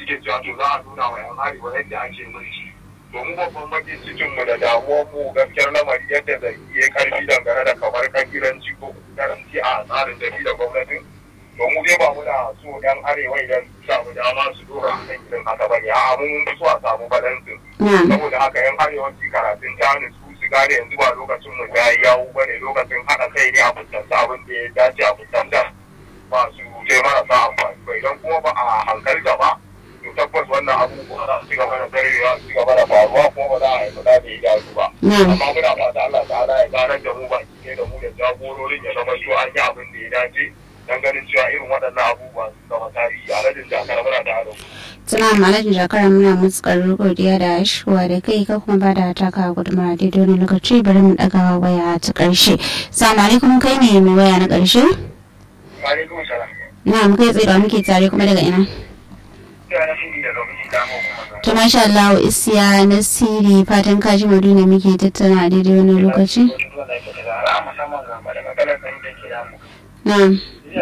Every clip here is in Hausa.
suke cewa to za a nuna wa yan arewa yadda ake mulki domin babban bakin cikin mu da damuwar mu gaskiyar lamari yadda zai yi karfi dangane da kamar kabilanci ko karanci a tsarin tafi da gwamnatin to mu dai ba muna so yan arewa idan su samu dama su dora a kan irin haka bane a mun fi so a samu balansin saboda haka yan arewa su karatun ta su su gane yanzu ba lokacin mu ta yi yawo bane lokacin haɗa kai ne a fuskanta abin da ya dace a fuskanta ba su sai marasa amfani ba idan kuma ba a hankalta ba to tabbas wannan abubuwa za su ci gaba da zarewa su ci gaba da faruwa kuma ba za a haifa da ya gyaru ba amma muna fata Allah ta'ala ya ganar da mu baki ne da mu da jagororin ya zama cewa an yi abin da ya dace dan ganin cewa irin waɗannan abubuwa su zama tarihi a rajin jakar muna da hado. Tuna malajin jakar muna mutsukar godiya da shuwa da kai ka kuma ba da taka gudunmawa daidai wani lokaci bari mu ɗaga waya ta ƙarshe. Salamu alaikum kai ne mai waya na ƙarshe? Alaikum salam. Na mu kai tsaye da muke tare kuma daga ina? To masha Allah isiya na siri fatan kaji maudu ne muke tattauna daidai wani lokaci? Na'am.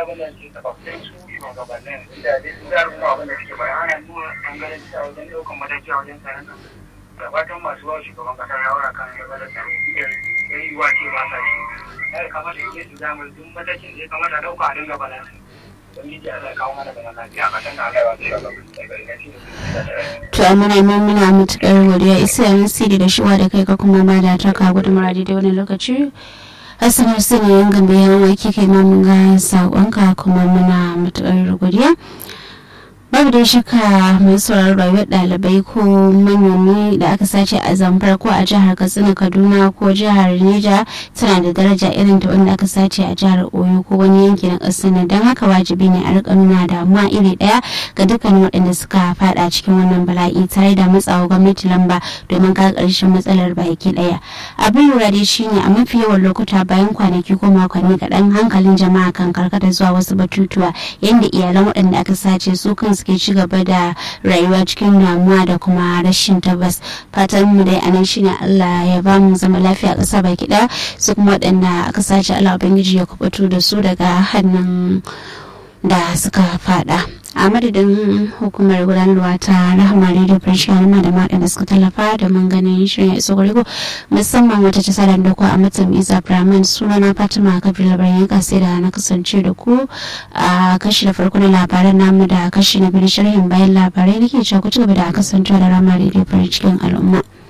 gabatan masu wa shugaban kasa shawara kan gaba da tsaro ya yi wa ce ba sa shi ya kamata ya su damar duk matakin da ya kamata dauka a dinga balansu To muna ma muna matuƙar godiya isa siri da shiwa da kai ka kuma ba da taka gudunmawar daidai wani lokaci Hassan Hussein yan gambe yan waki kai ma mun ga saƙonka kuma muna matuƙar godiya. babu da shaka mai sauraron rayuwar ɗalibai ko manomi da aka sace a zamfara ko a jihar katsina kaduna ko jihar neja tana da daraja irin ta wanda aka sace a jihar oyo ko wani yanki na ƙasar nan don haka wajibi ne a rika nuna damuwa iri ɗaya ga dukkanin waɗanda suka faɗa cikin wannan bala'i tare da matsawa gwamnati lamba domin ka ƙarshen matsalar baki ɗaya abin lura dai shine a mafi yawan lokuta bayan kwanaki ko makonni kaɗan hankalin jama'a kan karkata zuwa wasu batutuwa yadda iyalan waɗanda aka sace su kan suke ci gaba da rayuwa cikin damuwa da kuma rashin tabbas fatan mu dai anan shine Allah ya ba mu zama lafiya a ƙasa baki ɗaya su kuma waɗanda aka sace Allah ubangiji ya kubuto da su daga hannun da suka fada a madadin hukumar gudanarwa ta rahama radio fresh yana da maɗa da suka tallafa da mun ganin shirin ya iso garigo musamman wata ta sadar da ku a matan isa brahman suna na fatima kabir labarin yanka sai da na kasance da ku a kashi da farko na labaran namu da kashi na biyu sharhin bayan labarai nake cewa ku ci gaba da kasancewa da rahama radio fresh cikin al'umma.